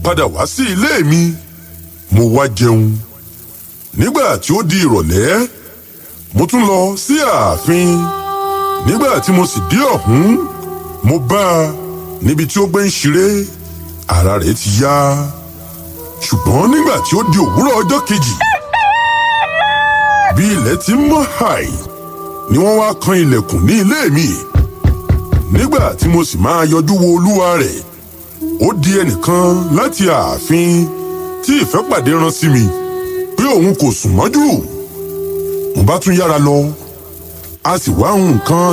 padà wá sí ilé mi mo wá jẹun nígbà tí ó di ìrọ̀lẹ́ mo tún lọ sí ààfin nígbà tí mo sì dé ọ̀hún mo bá a níbi tí ó gbé ń ṣeré ara rẹ̀ ti yá ṣùgbọ́n nígbà tí ó di òwúrọ̀ ọjọ́ kejì bí ilẹ̀ ti ń mọ́ hàì ni wọ́n wá kan ilẹ̀kùn ní ilé mi nígbà tí mo sì máa yọjú wo olúwa rẹ̀ ó di ẹnìkan láti ààfin tí ìfẹ́pàdé rán sí mi pé òun kò sùn mọ́jú mo bá tún yára lọ a sì wá nǹkan